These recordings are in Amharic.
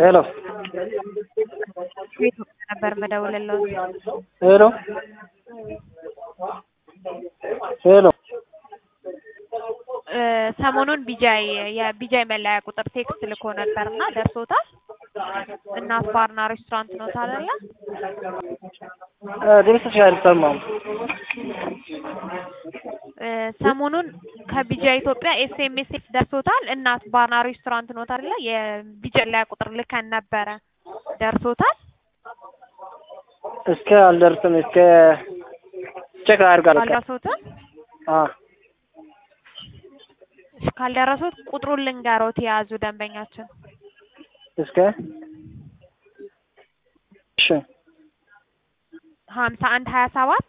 ሄሎ ከኢትዮጵያ ነበር የምደውልልዎት። ሄሎ ሄሎ እ ሰሞኑን ቢጃይ የቢጃይ መለያ ቁጥር ቴክስት ልኮ ነበር እና ደርሶታል? እናት ባርና ሬስቶራንት ኖት አይደለ? እ ድምፅሽ አይሰማም። እ ሰሞኑን ከቢጃይ ኢትዮጵያ ኤስኤምኤስ ደርሶታል? እናት ባርና ሬስቶራንት ኖት አይደለ? የቢጃይ መለያ ቁጥር ልከን ነበረ ደርሶታል? እስከ አልደርስም እስከ ቼክ አድርጋለሁ። አልደረሶትም? አ እሺ ካልደረሱት ቁጥሩን ልንገሮት የያዙ ደንበኛችን እስከ እሺ ሀምሳ አንድ ሀያ ሰባት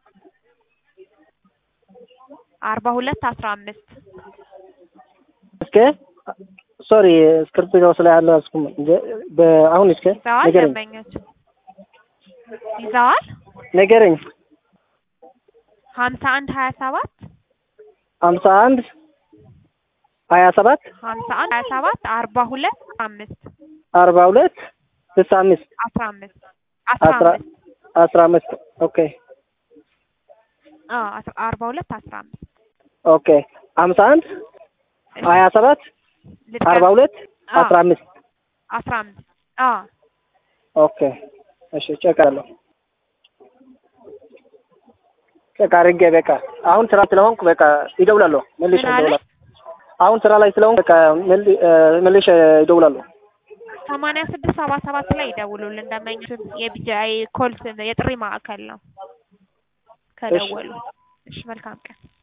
አርባ ሁለት አስራ አምስት እስከ ሶሪ እስክሪብቶ ስለ ያለ አስኩም በአሁን እስከ ይዘዋል ንገረኝ ደንበኛችን ይዘዋል ንገረኝ ሀምሳ አንድ ሀያ ሰባት ሀምሳ አንድ ሀያ ሰባት ሀምሳ አንድ ሀያ ሰባት አርባ ሁለት አምስት አርባ ሁለት ስልሳ አምስት አስራ አምስት አስራ አስራ አምስት አስራ አምስት ኦኬ አዎ አስራ- አርባ ሁለት አስራ አምስት ኦኬ ሀምሳ አንድ ሀያ ሰባት ልድገም። አርባ ሁለት አዎ አስራ አምስት አስራ አምስት አዎ ኦኬ እሺ ቼክ አለሁ ቼክ አድርጌ በቃ አሁን ስራ ስለሆንኩ በቃ ይደውላለሁ መልሼ ምን አለ? ይደውላለሁ አሁን ስራ ላይ ስለሆንኩ በቃ መል- እ መልሼ ይደውላለሁ ሰማንያ ስድስት ሰባ ሰባት ላይ ይደውሉልን ደንበኛችን የቢጃይ ኮል የጥሪ ማዕከል ነው ከደወሉ እሺ መልካም ቀን